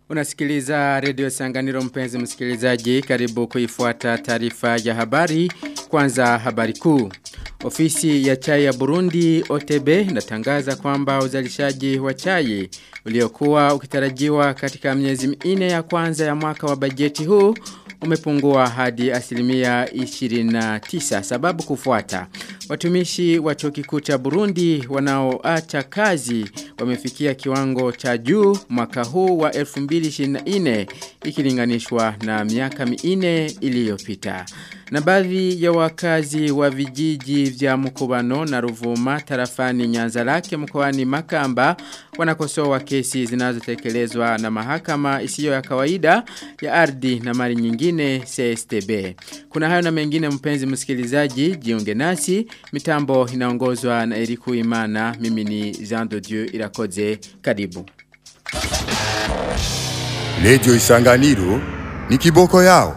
Unasikiliza redio Sanganiro mpenzi msikilizaji karibu kuifuata taarifa ya habari kwanza habari kuu. Ofisi ya chai ya Burundi OTB inatangaza kwamba uzalishaji wa chai uliokuwa ukitarajiwa katika miezi minne ya kwanza ya mwaka wa bajeti huu umepungua hadi asilimia 29 sababu kufuata. Watumishi wa chuo kikuu cha Burundi wanaoacha kazi wamefikia kiwango cha juu mwaka huu wa 2024 ikilinganishwa na miaka minne iliyopita. Na baadhi ya wakazi wa vijiji vya Mukubano na Ruvuma tarafani Nyanza lake mkoani Makamba wanakosoa kesi zinazotekelezwa na mahakama isiyo ya kawaida ya ardhi na mali nyingine CSTB. Kuna hayo na mengine mpenzi msikilizaji jiunge nasi mitambo inaongozwa na Eriku Imana mimi ni Jean de Dieu Irakoze karibu. Lejo Isanganiro ni kiboko yao.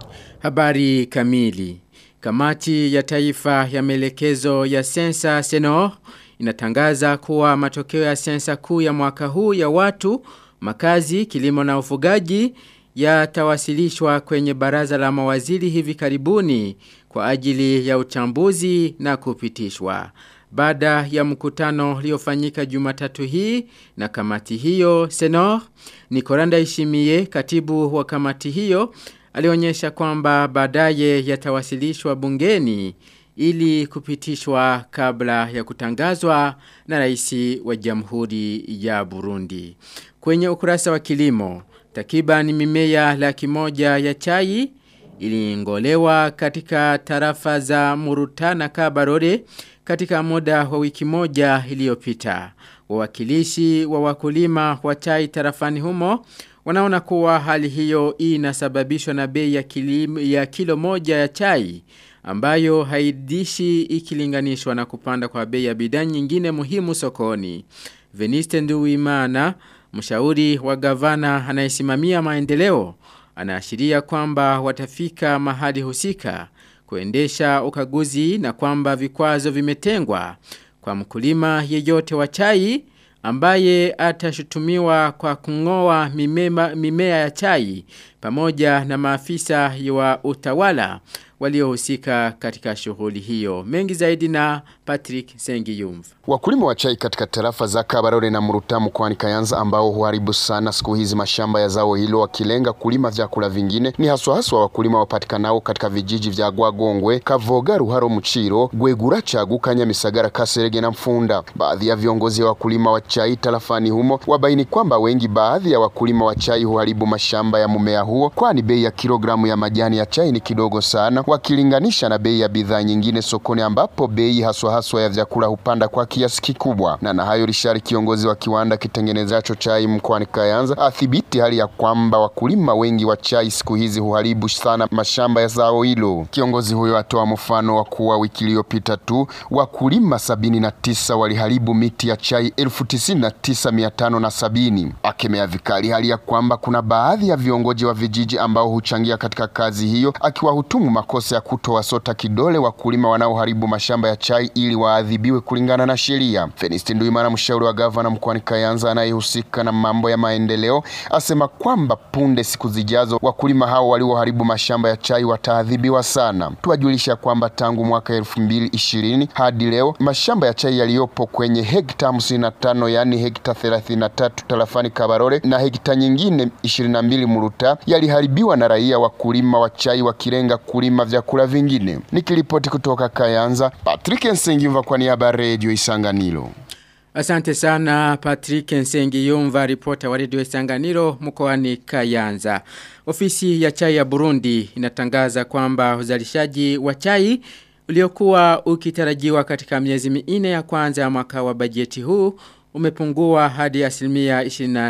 Habari kamili. Kamati ya taifa ya melekezo ya sensa Senor inatangaza kuwa matokeo ya sensa kuu ya mwaka huu ya watu, makazi, kilimo na ufugaji yatawasilishwa kwenye baraza la mawaziri hivi karibuni kwa ajili ya uchambuzi na kupitishwa. Baada ya mkutano uliofanyika Jumatatu hii na kamati hiyo Senor Nikoranda Ishimie katibu wa kamati hiyo alionyesha kwamba baadaye yatawasilishwa bungeni ili kupitishwa kabla ya kutangazwa na rais wa Jamhuri ya Burundi. Kwenye ukurasa wa kilimo, takriban mimea laki moja ya chai ilingolewa katika tarafa za Muruta na Kabarore katika muda wa wiki moja iliyopita. Wawakilishi wa wakulima wa chai tarafani humo wanaona kuwa hali hiyo inasababishwa na bei ya, ya kilo moja ya chai ambayo haidishi ikilinganishwa na kupanda kwa bei ya bidhaa nyingine muhimu sokoni. Veniste Nduwimana, mshauri wa gavana anayesimamia maendeleo, anaashiria kwamba watafika mahali husika kuendesha ukaguzi na kwamba vikwazo vimetengwa kwa mkulima yeyote wa chai ambaye atashutumiwa kwa kungoa mimea, mimea ya chai pamoja na maafisa wa utawala waliohusika katika shughuli hiyo. Mengi zaidi na Patrick Sengiyumva. Wakulima wa chai katika tarafa za Kabarore na Muruta mkoani Kayanza ambao huharibu sana siku hizi mashamba ya zao hilo wakilenga kulima vyakula vingine ni haswa haswa wakulima wapatikanao katika vijiji vya Gwagongwe, Kavoga, Ruharo, Muchiro, Gwegura, Chagu, Kanyamisagara, Kaserege na Mfunda. Baadhi ya viongozi wa wakulima wa chai tarafani humo wabaini kwamba wengi baadhi ya wakulima wa chai huharibu mashamba ya mumea huo kwani bei ya kilogramu ya majani ya chai ni kidogo sana wakilinganisha na bei ya bidhaa nyingine sokoni ambapo bei haswa haswa ya vyakula hupanda kwa kiasi kikubwa. Na na hayo Rishari, kiongozi wa kiwanda kitengenezacho chai mkoani Kayanza, athibiti hali ya kwamba wakulima wengi wa chai siku hizi huharibu sana mashamba ya zao hilo. Kiongozi huyo atoa mfano wa kuwa wiki iliyopita tu wakulima sabini na tisa waliharibu miti ya chai elfu tisini na tisa mia tano na sabini. Akemea vikali hali ya kwamba kuna baadhi ya viongozi wa vijiji ambao huchangia katika kazi hiyo, akiwahutumu makosa ya kutowasota kidole wakulima wanaoharibu mashamba ya chai ili waadhibiwe kulingana na sheria. Fenisti Nduimana, mshauri wa gavana mkoani Kayanza anayehusika na mambo ya maendeleo, asema kwamba punde siku zijazo wakulima hao walioharibu mashamba ya chai wataadhibiwa sana. Tuwajulisha kwamba tangu mwaka elfu mbili ishirini hadi leo mashamba ya chai yaliyopo kwenye hekta hamsini na tano yaani hekta thelathini na tatu tarafani Kabarore na hekta nyingine ishirini na mbili Muruta yaliharibiwa na raia wakulima wa chai wakilenga kulima vyakula vingine. Nikiripoti kutoka Kayanza, Patrick Nsengimva kwa niaba ya Radio Isanganiro. Asante sana Patrick Nsengiyumva ripota wa Radio Isanganiro mkoani Kayanza. Ofisi ya chai ya Burundi inatangaza kwamba uzalishaji wa chai uliokuwa ukitarajiwa katika miezi minne ya kwanza ya mwaka wa bajeti huu umepungua hadi asilimia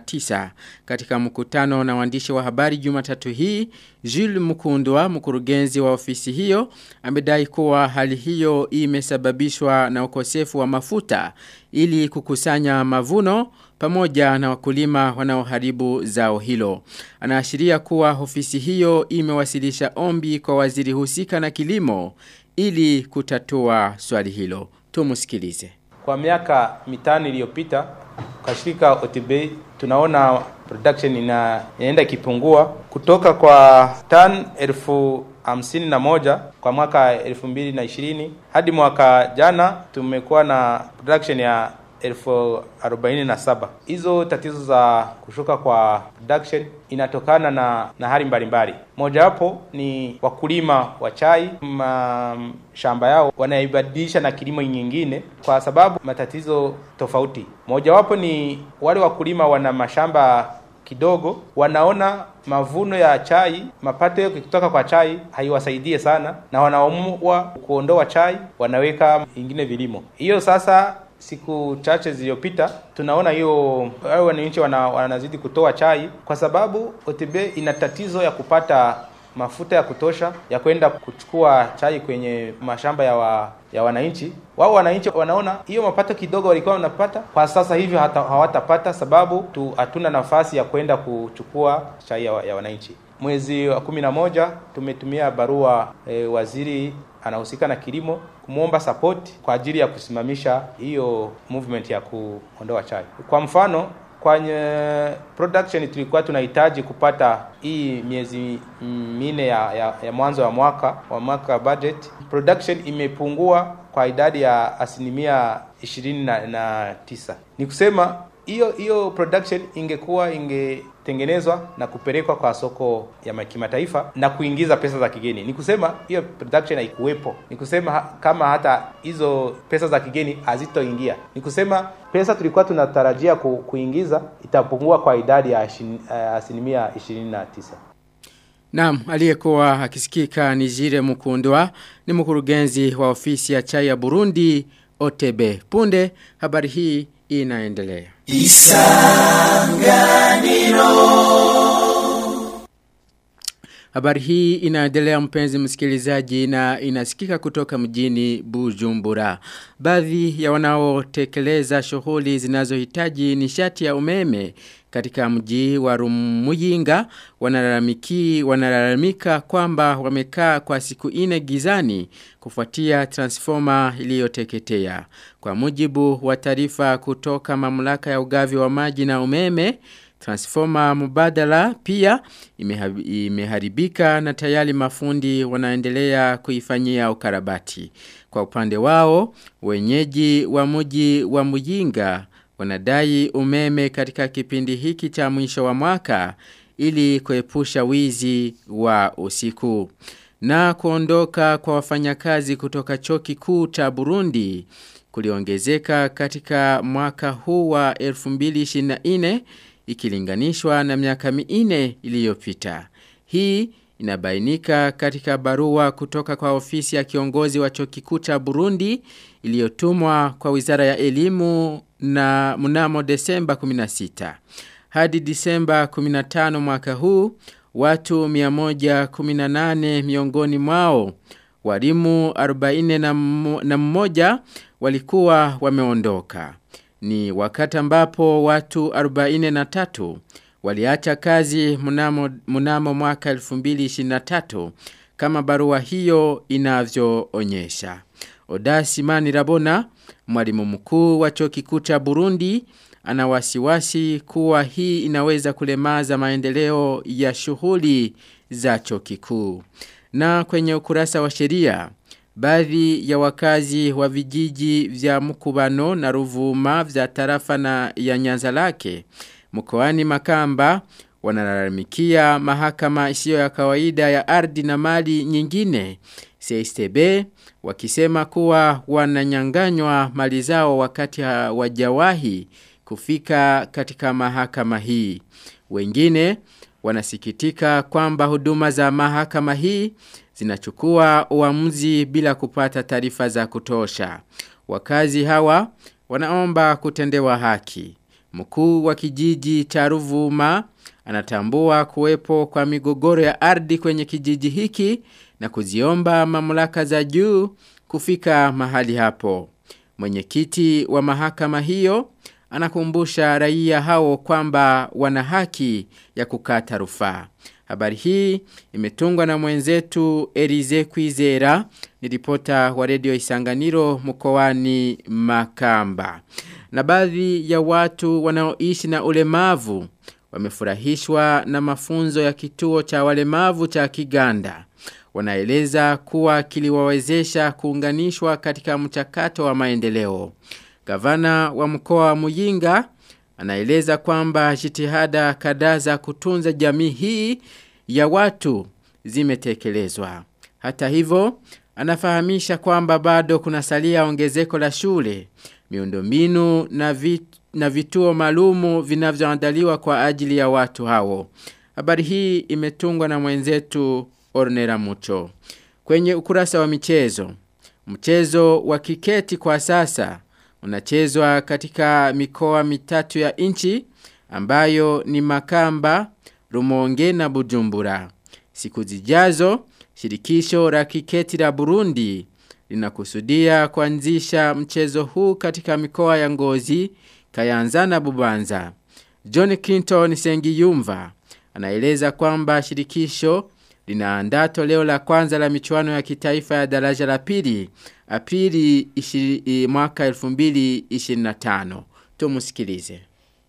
29 katika mkutano na waandishi wa habari Jumatatu hii Jules Mukundwa mkurugenzi wa ofisi hiyo amedai kuwa hali hiyo imesababishwa na ukosefu wa mafuta ili kukusanya mavuno pamoja na wakulima wanaoharibu zao hilo. Anaashiria kuwa ofisi hiyo imewasilisha ombi kwa waziri husika na kilimo ili kutatua swali hilo. Tumusikilize. Kwa miaka mitano iliyopita kwa shirika OTB tunaona production ina inaenda ikipungua kutoka kwa tan elfu hamsini na moja kwa mwaka elfu mbili na ishirini hadi mwaka jana tumekuwa na production ya elfu arobaini na saba. Hizo tatizo za kushuka kwa production inatokana na, na hali mbalimbali. Mojawapo ni wakulima wa chai mashamba yao wanaibadilisha na kilimo nyingine kwa sababu matatizo tofauti. Mojawapo ni wale wakulima wana mashamba kidogo wanaona mavuno ya chai mapato kutoka kwa chai haiwasaidie sana na wanaamua kuondoa chai wanaweka ingine vilimo hiyo sasa siku chache zilizopita tunaona hiyo wao wananchi wana, wanazidi kutoa chai kwa sababu OTB ina tatizo ya kupata mafuta ya kutosha ya kwenda kuchukua chai kwenye mashamba ya wa, ya wananchi. Wao wananchi wanaona hiyo mapato kidogo walikuwa wanapata kwa sasa hivi hata hawatapata, sababu tu hatuna nafasi ya kwenda kuchukua chai ya, ya wananchi. Mwezi wa kumi na moja tumetumia barua e, waziri anahusika na kilimo kumwomba support kwa ajili ya kusimamisha hiyo movement ya kuondoa chai. Kwa mfano kwenye production tulikuwa tunahitaji kupata hii miezi minne ya, ya, ya mwanzo wa mwaka wa mwaka budget. Production imepungua kwa idadi ya asilimia ishirini na, na tisa. Ni kusema hiyo hiyo production ingekuwa ingetengenezwa na kupelekwa kwa soko ya kimataifa na kuingiza pesa za kigeni. Ni kusema hiyo production haikuwepo. Ni kusema ha, kama hata hizo pesa za kigeni hazitoingia. Ni kusema pesa tulikuwa tunatarajia ku, kuingiza itapungua kwa idadi ya asilimia ishirini na tisa. Naam, aliyekuwa akisikika ni Jire Mukundwa ni mkurugenzi wa ofisi ya chai ya Burundi OTB. Punde habari hii inaendelea. Isanganiro Habari hii inaendelea mpenzi msikilizaji na inasikika kutoka mjini Bujumbura. Baadhi ya wanaotekeleza shughuli zinazohitaji nishati ya umeme katika mji wa Rumuyinga wanalalamiki wanalalamika kwamba wamekaa kwa siku ine gizani kufuatia transformer iliyoteketea. Kwa mujibu wa taarifa kutoka mamlaka ya ugavi wa maji na umeme Transformer mubadala pia imeharibika na tayari mafundi wanaendelea kuifanyia ukarabati. Kwa upande wao, wenyeji wa mji wa Muyinga wanadai umeme katika kipindi hiki cha mwisho wa mwaka ili kuepusha wizi wa usiku. Na kuondoka kwa wafanyakazi kutoka chuo kikuu cha Burundi kuliongezeka katika mwaka huu wa 2024 ikilinganishwa na miaka minne iliyopita. Hii inabainika katika barua kutoka kwa ofisi ya kiongozi wa chuo kikuu cha Burundi iliyotumwa kwa Wizara ya Elimu na mnamo Desemba 16. Hadi Disemba 15 mwaka huu watu 118 miongoni mwao walimu 40 na mmoja walikuwa wameondoka. Ni wakati ambapo watu 43 waliacha kazi mnamo, mnamo mwaka 2023 kama barua hiyo inavyoonyesha. Odasi Mani Rabona, mwalimu mkuu wa chuo kikuu cha Burundi, ana wasiwasi kuwa hii inaweza kulemaza maendeleo ya shughuli za chuo kikuu. Na kwenye ukurasa wa sheria, Baadhi ya wakazi wa vijiji vya mkubano na ruvuma vya tarafa na ya nyanza lake. Mkoani makamba wanalalamikia mahakama isiyo ya kawaida ya ardhi na mali nyingine. CSTB wakisema kuwa wananyanganywa mali zao wakati wajawahi kufika katika mahakama hii. Wengine wanasikitika kwamba huduma za mahakama hii zinachukua uamuzi bila kupata taarifa za kutosha. Wakazi hawa wanaomba kutendewa haki. Mkuu wa kijiji cha Ruvuma anatambua kuwepo kwa migogoro ya ardhi kwenye kijiji hiki na kuziomba mamlaka za juu kufika mahali hapo. Mwenyekiti wa mahakama hiyo anakumbusha raia hao kwamba wana haki ya kukata rufaa. Habari hii imetungwa na mwenzetu Elize Kwizera ni ripota wa redio Isanganiro mkoani Makamba. Na baadhi ya watu wanaoishi na ulemavu wamefurahishwa na mafunzo ya kituo cha walemavu cha Kiganda. Wanaeleza kuwa kiliwawezesha kuunganishwa katika mchakato wa maendeleo. Gavana wa mkoa wa Muyinga anaeleza kwamba jitihada kadhaa za kutunza jamii hii ya watu zimetekelezwa. Hata hivyo, anafahamisha kwamba bado kunasalia ongezeko la shule, miundombinu na vit, na vituo maalumu vinavyoandaliwa kwa ajili ya watu hao. Habari hii imetungwa na mwenzetu Ornera Mucho. Kwenye ukurasa wa michezo, mchezo wa kiketi kwa sasa unachezwa katika mikoa mitatu ya nchi ambayo ni Makamba, Rumonge na Bujumbura. Siku zijazo, shirikisho la kiketi la Burundi linakusudia kuanzisha mchezo huu katika mikoa ya Ngozi, Kayanza na Bubanza. John Clinton Sengiyumva anaeleza kwamba shirikisho linaandaa toleo la kwanza la michuano ya kitaifa ya daraja la pili Aprili mwaka 2025. Tumusikilize.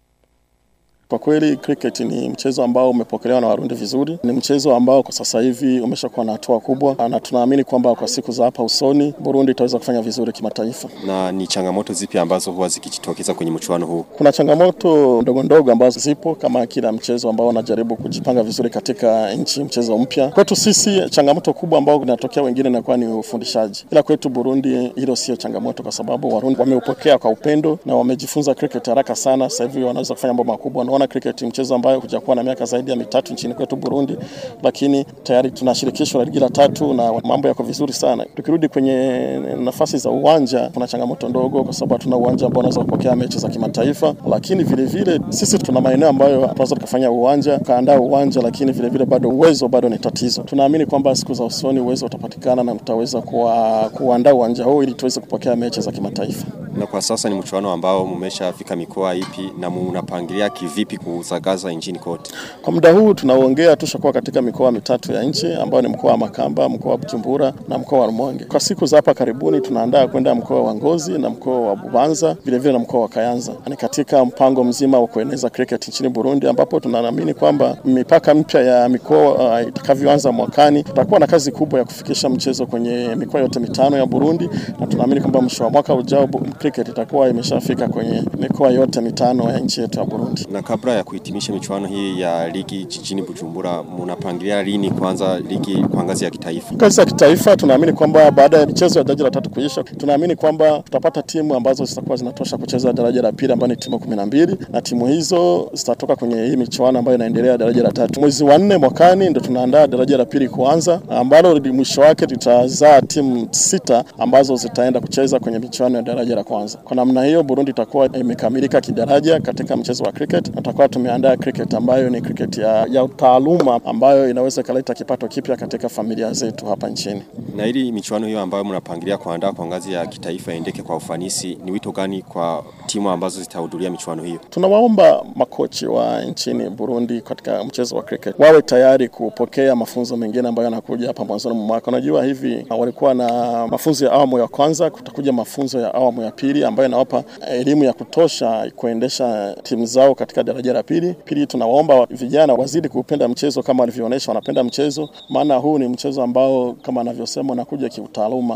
Kwa kweli cricket ni mchezo ambao umepokelewa na Warundi vizuri. Ni mchezo ambao kwa sasa hivi umeshakuwa na hatua kubwa, na tunaamini kwamba kwa siku za hapa usoni Burundi itaweza kufanya vizuri kimataifa. Na ni changamoto zipi ambazo huwa zikijitokeza kwenye mchuano huu? Kuna changamoto ndogo ndogo ambazo zipo kama kila mchezo ambao unajaribu kujipanga vizuri katika nchi, mchezo mpya. Kwetu sisi changamoto kubwa ambao inatokea wengine inakuwa ni ufundishaji, ila kwetu Burundi hilo sio changamoto, kwa sababu Warundi wameupokea kwa upendo na wamejifunza cricket haraka sana. Sasa hivi wanaweza kufanya mambo makubwa. Naona cricket mchezo ambayo hujakuwa na miaka zaidi ya mitatu nchini kwetu Burundi, lakini tayari tuna shirikisho la ligi la tatu na mambo yako vizuri sana. Tukirudi kwenye nafasi za uwanja, kuna changamoto ndogo, kwa sababu hatuna uwanja ambao unaweza kupokea mechi za kimataifa, lakini vile vile sisi tuna maeneo ambayo tunaweza tukafanya uwanja, kaandaa uwanja, lakini vile vile bado uwezo bado ni tatizo. Tunaamini kwamba siku za usoni uwezo utapatikana na tutaweza kuandaa uwanja huu ili tuweze kupokea mechi za kimataifa. Na kwa sasa ni mchuano ambao mmeshafika mikoa ipi na mnapangilia kivipi kusagaza nchini kote? Kwa muda huu tunaoongea tushakuwa katika mikoa mitatu ya nchi ambayo ni mkoa wa Makamba, mkoa wa Bujumbura na mkoa wa Rumonge. Kwa siku za hapa karibuni tunaandaa kwenda mkoa wa Ngozi na mkoa wa Bubanza, vile vile na mkoa wa Kayanza. Ni katika mpango mzima wa kueneza cricket nchini Burundi ambapo tunaamini kwamba mipaka mpya ya mikoa uh, itakavyoanza mwakani tutakuwa na kazi kubwa ya kufikisha mchezo kwenye mikoa yote mitano ya Burundi na tunaamini kwamba mwisho wa mwaka ujao cricket itakuwa imeshafika kwenye mikoa yote mitano ya nchi yetu ya Burundi. Na kabla ya kuhitimisha michuano hii ya ligi jijini Bujumbura, mnapangilia lini kwanza ligi kwa ngazi ya kitaifa? Ngazi ya kitaifa tunaamini kwamba baada ya michezo ya daraja la tatu kuisha, tunaamini kwamba tutapata timu ambazo zitakuwa zinatosha kucheza daraja la pili ambayo ni timu kumi na mbili na timu hizo zitatoka kwenye hii michuano ambayo inaendelea daraja la tatu. Mwezi wa nne mwakani ndo tunaandaa daraja la pili kuanza, ambalo mwisho wake litazaa timu sita ambazo zitaenda kucheza kwenye michuano ya daraja la kwanza. Kwa namna hiyo, Burundi itakuwa imekamilika kidaraja katika mchezo wa cricket na tutakuwa tumeandaa cricket ambayo ni cricket ya, ya taaluma ambayo inaweza ikaleta kipato kipya katika familia zetu hapa nchini. Na ili michuano hiyo ambayo mnapangilia kuandaa kwa ngazi ya kitaifa iendeke kwa ufanisi, ni wito gani kwa timu ambazo zitahudhuria michuano hiyo? Tunawaomba makochi wa nchini Burundi katika mchezo wa cricket wawe tayari kupokea mafunzo mengine ambayo yanakuja hapa mwanzoni mwa mwaka. Unajua hivi walikuwa na mafunzo ya awamu ya kwanza, kutakuja mafunzo ya awamu ya pili ambayo inawapa elimu ya kutosha kuendesha timu zao katika daraja la pili. Pili, tunawaomba vijana wazidi kupenda mchezo kama walivyoonyesha wanapenda mchezo, maana huu ni mchezo ambao kama anavyosema unakuja kiutaaluma.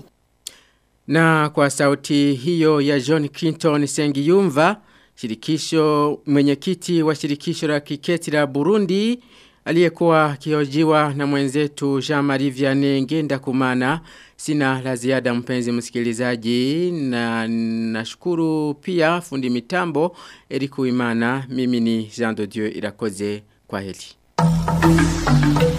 Na kwa sauti hiyo ya John Clinton Sengiyumva, shirikisho mwenyekiti wa shirikisho la kiketi la Burundi aliyekuwa akihojiwa na mwenzetu Jean-Marie Vianney Ngenda Kumana. Sina la ziada mpenzi msikilizaji na nashukuru pia fundi mitambo Eriku Imana. Mimi ni Jean de Dieu Irakoze kwa heli.